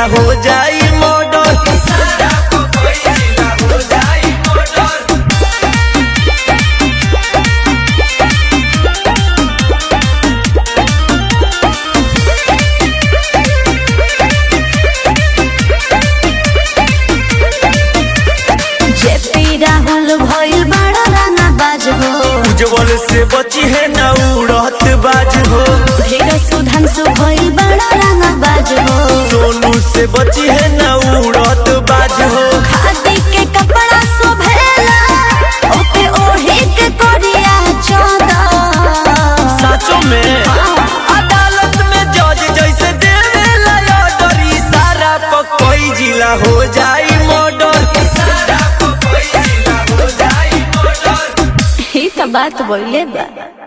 जिला हो जाई मर्डर जेपी राहुल भइल बड़ा राना बाज हो उज्जवल से बची है ना उड़त बाज हो ढेर सुधांशु भइल बड़ा राना बाज हो सोनू से बची है ना उड़त बाज हो खादी के कपड़ा शोभेला ओपे ओढ़ी के कोरिया चौदह साचो में अदालत में जज जैसे देवेला ऑर्डर इशारा पर कोई जिला हो जाई मर्डर ही तो बात बोले बा